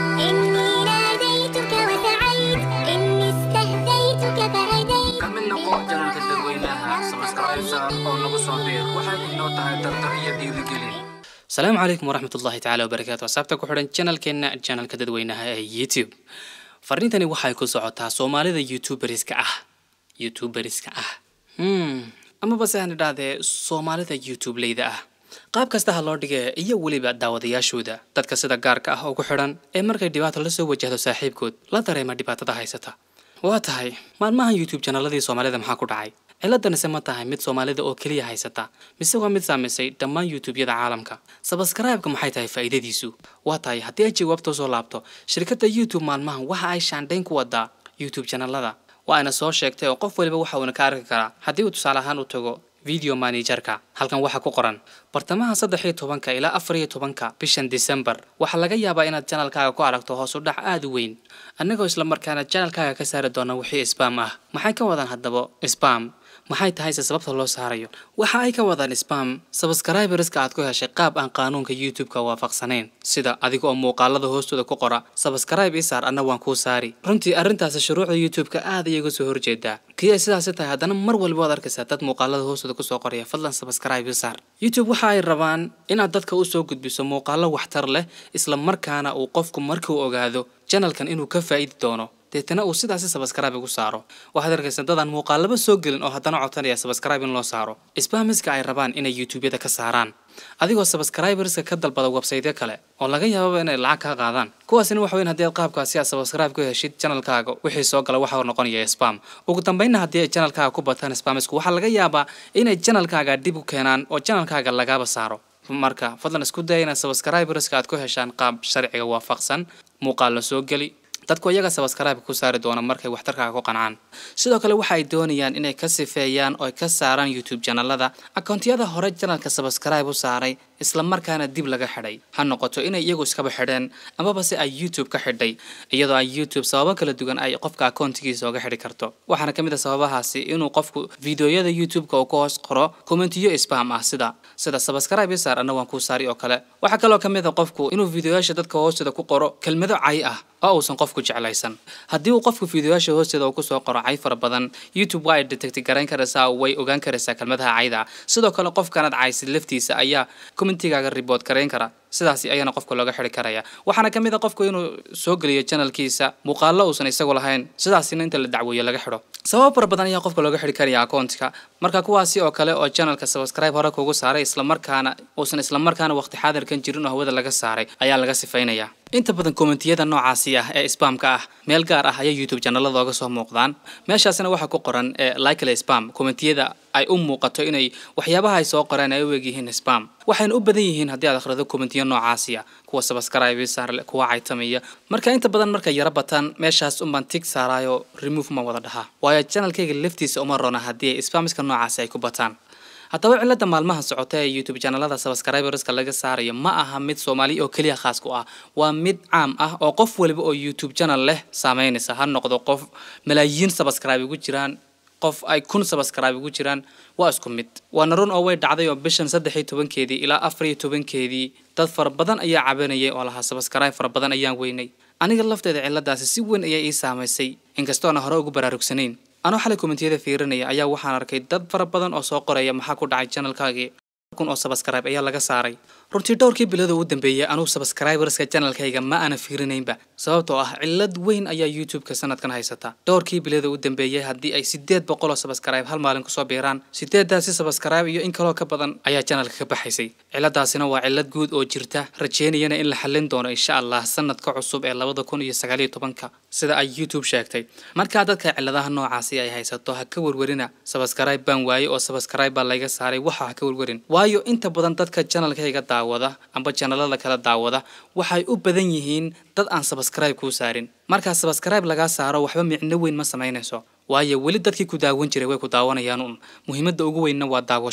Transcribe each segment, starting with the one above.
إني ناديتك وسعيت إني استهديتك فهديت ka mid noqo janalka dadweynaha sabscribe saar oo nagu soo biir waxay inoo tahay dardar iyo dhiirigelin asalaamu calaykum waraxmat ullahi tacaala wabarakaatu asaabta ku xidhan janalkeena janalka dadweynaha ee youtube fariintani waxay ku socotaa soomaalida youtuberska ah youtuberska ah hmm amaba se aan idhaahdee soomaalida youtubeleyda ah qaab kasta ha loo dhigee iyo weliba daawadayaashooda dadka sida gaarka ah ugu xidhan ee markay dhibaato la soo wajahdo saaxiibkood la dareema dhibaatada haysata waa tahay maalmahan youtube janaladii soomaalida maxaa ku dhacay ciladanise ma tahay mid soomaalida oo keliya haysata mise waa mid saamaysay dhammaan youtubeyada caalamka sabaskraibka maxay tahay faa'iidadiisu waa tahay haddii ay jawaabta soo laabto shirkadda youtube maalmahan waxa ay shaandhayn ku wadaa youtube janalada waa ayna soo sheegtay oo qof waliba waxa uuna ka arki karaa haddii uu tusaale ahaan u tago video managerka halkan waxaa ku qoran bartamaha saddex iyo tobanka ilaa afar iyo tobanka bishan december waxaa laga yaabaa inaad janalkaaga ku aragto hoos u dhac aada u weyn annagoo islamarkaana janalkaaga ka saari doona wixii spam ah maxay ka wadaan haddaba spam maxay tahayse sababta loo saarayo waxa ay ka wadaan spam sabscriberska aad ku heshay qaab aan qaanuunka youtube-ka waafaqsanayn sida adiga oo muuqaalada hoostooda ku qora sabscribe ii saar anna waan kuu saari runtii arrintaasi shuruucda youtube-ka aad ayay uga soo horjeedaa kii ay sidaasi tahay haddana mar walba waad arkaysaa dad muuqaalada hoostooda kusoo qoraya fadlan sabscribe ii saar youtube waxa ay rabaan inaad dadka usoo gudbiso muuqaalo waxtar leh isla markaana uu qofku markuu ogaado janalkan inuu ka faa'idi doono deetana uu sidaasi sabscribe ugu saaro waxaad arkaysaa dadaan muuqaalaba soo gelin oo haddana codsanaya sabscribe in loo saaro spamiska ay rabaan inay youtubeyada ka saaraan adigoo sabscriberska ka dalbada websaytyo kale oo laga yaababa inay lacag kaa qaadaan kuwaasina waxa weyn haddii aad qaabkaasi aad sabscribe ku heshid janalkaaga wixii soo gala waxa noqonaya spam ugu dambeynna haddii ay janalkaaga ku bataan spamisku waxaa laga yaabaa inay janalkaaga dib u keenaan oo janalkaaga lagaba saaro marka fadlan isku daya inaad sabscriberska aad ku heshaan qaab sharciga waafaqsan muuqaal la soo geli dadku iyaga sabscribe ku saari doona markay waxtarkaaga ku qancaan sidoo kale waxa ay doonayaan inay ka sifeeyaan oo ka saaraan youtube janalada akoontiyada hore janalka sabscribe u saaray isla markaana dib laga xidhay ha noqoto inay iyagu iskaba xidheen amaba se ay youtube ka xidhay iyadoo ay youtube sababo kala duwan ay qofka akoontigiisa oga xidhi karto waxaana kamid a sababahaasi inuu qofku videoyada youtube-ka uu ka hoos qoro commentiyo spam ah sida sida sabscribe saar anna waan kuu saari oo kale waxaa kaloo kamid a qofku inuu videoyaasha dadka hoostooda ku qoro kelmado cay ah oo uusan qofku jeclaysan haddii uu qofku videoyaasha hoosteeda uu kusoo qoro cay fara badan youtube waa ay detecti garayn karaysaa oo way ogaan karaysaa kelmadaha cayda ah sidoo kale qofkanaad caysid laftiisa ayaa commentigaaga report garayn kara sidaasi ayaana qofka looga xidhi karaya waxaana ka mid a qofku inuu soo geliyo janalkiisa muuqaalo uusan isagu lahayn sidaasina inta la dacweeyo laga xidho sabab fara badan ayaa qofka looga xidhi karaya akoontka marka kuwaasi oo kale oo janalka subscribe hore kugu saaray islamarkaana uusan islamarkaana waqti xaadirkan jirin oo hawada laga saaray ayaa laga sifaynaya inta badan kommentiyada noocaasi ah ee spamka ah meel gaar ah ayaa youtube janalada oga soo muuqdaan meeshaasina waxaa ku qoran ee likely spam kommentiyada ay u muuqato inay waxyaabaha ay soo qoreen ay u egyihiin spam waxayna u badan yihiin haddii aad akhrido kommentiyo noocaasi ah kuwa sabscribe saarle kuwa caytamaya marka inta badan markay yaro bataan meeshaas unbaan tig saaraayo remove ma wada dhaha waayo janalkayga laftiisa uma roona haddii ay spamiska noocaasi ay ku bataan haddaba cilada maalmaha socota ee youtube janalada sabscriberska laga saarayo ma aha mid soomaali oo keliya khaas ku ah waa mid caam ah oo qof waliba oo youtube janal leh saameynaysa ha noqdo qof malaayiin sabscribe ugu jiraan qof ay kun sabscribe ugu jiraan waa isku mid waana run oo way dhacday oo bishan saddex iyo tobankeedii ilaa afar iyo tobankeedii dad fara badan ayaa cabanayay oo lahaa sabscribe fara badan ayaan weynay aniga lafteeda ciladaasi si weyn ayaa ii saamaysay inkastoona hore ugu baraarugsanayn anoo xalay kommentiyada fiirinaya ayaa waxaan arkay dad fara badan oo soo qoraya maxaa ku dhacay janalkaagii kun oo sabscribe ayaa laga saaray runtii dhowrkii bilada ugu dambeeyay anugu sabscriberska janalkayga ma aana fiirinaynba sababtoo ah cilad weyn ayaa youtube-ka sanadkan haysata dhowrkii bilada ugu dambeeyay haddii ay sideed boqol oo sabscribe hal maalin kusoo biiraan sideedaasi sabscribe iyo in kaloo ka badan ayaa janalka ka baxaysay ciladaasina waa cilad guud oo jirta rajeynayana in la xallin doono insha allah sanadka cusub ee labada kun iyo sagaaliyo tobanka sida ay youtube sheegtay markaa dadka ciladaha noocaasi ay haysato ha ka werwerina sabscribe baan waaye oo sabscribe baa layga saaray waxa ha ka werwerin waayo inta badan dadka janalkayga daawada amba janalada kala daawada waxay u badan yihiin dad aan sabscribe kuu saarin markaa sabscribe lagaa saaro waxba micno weyn ma samaynayso waayo weli dadkii ku daawan jiray way ku daawanayaan un muhiimadda ugu weynna waa daawasho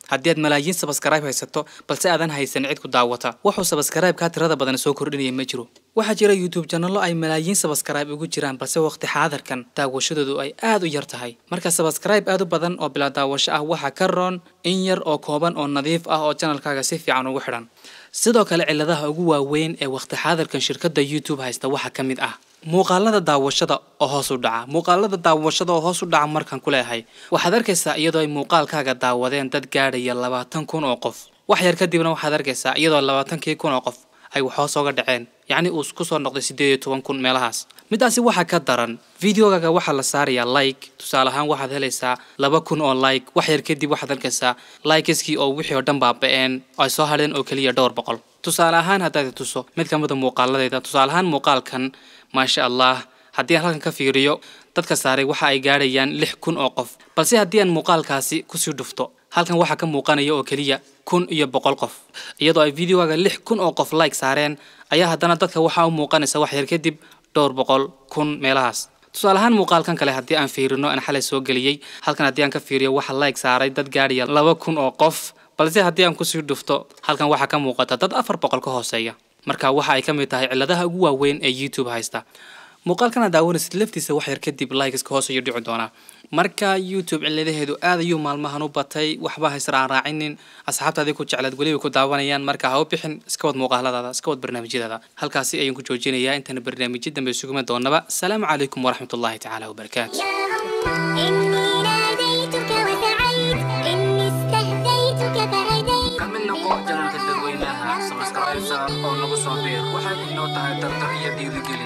haddii aad malaayiin sabskaraib haysato balse aadan haysan cid ku daawata wuxuu sabskaraibkaa tirada badan soo kordhinaya ma jiro waxaa jira youtube janalo ay malaayiin sabskaraib ugu jiraan balse waqti xaadarkan daawashadoodu ay aad u yar tahay marka sabskaraib aad u badan oo bilaa daawasho ah waxaa ka roon in yar oo kooban oo nadiif ah oo janalkaaga si fiican ugu xidhan sidoo kale ciladaha ugu waaweyn ee waqti xaadirkan shirkadda youtube haysta waxaa ka mid ah muuqaalada daawashada oo hoos u dhaca muuqaalada daawashada oo hoos u dhaca markaan ku leeyahay waxaad arkaysaa iyadoo ay muuqaalkaaga daawadeen dad gaadhaya labaatan kun oo qof wax yar kadibna waxaad arkaysaa iyadoo labaatankii kun oo qof ay waxhoos oga dhaceen yacni uu ku soo noqday siddeed iyo toban kun meelahaas midaasi waxaa ka daran videogaaga waxaa la saarayaa like tusaale ahaan waxaad helaysaa laba kun oo like wax yar kadib waxaad arkaysaa likeskii oo wixii oo dhan baaba-een ay soo hadheen oo keliya dhowr boqol tusaale ahaan haddaad tuso mid ka mid a muuqaaladayda tusaale ahaan muuqaalkan maasha allah haddii aan halkan ka fiiriyo dadka saaray waxa ay gaadhayaan lix kun oo qof balse haddii aan muuqaalkaasi kusii dhufto halkan waxaa ka muuqanaya oo keliya kun iyo boqol qof iyadoo ay videogaaga lix kun oo qof like saareen ayaa haddana dadka waxaa u muuqanaysa wax yar kadib dhowr boqol kun meelahaas tusaale ahaan muuqaalkan kale haddii aan fiirino aan xalay soo geliyey halkan haddii aan ka fiiriyo waxa like saaray dad gaadhaya laba kun oo qof balse haddii aan kusii dhufto halkan waxaa ka muuqata dad afar boqol ka hooseeya marka waxa ay ka mid tahay ciladaha ugu waaweyn ee youtube haysta muuqaalkan aad daawanaysid laftiisa wax yar kadib likeska hoos ayuu dhici doonaa marka youtube ciladaheedu aad ayuu maalmahan u batay waxba haysar aan raacinin asxaabtaadii ku jeclaad weliba ku daawanayaan marka ha u bixin iska wad muuqaaladaada iska wad barnaamijyadaada halkaasi ayaan ku joojinayaa intaana barnaamijyo dambe isuguma doonaba asalaamu calaykum waraxmat ullahi tacaala wabarakaatu إني ناديتك وسعيت إني استهديتك فهديت ka mid noqo janalka dadweynaha sabskraibsa oo nagu soo biir waxay inoo tahay dardar iyo dhiirigeli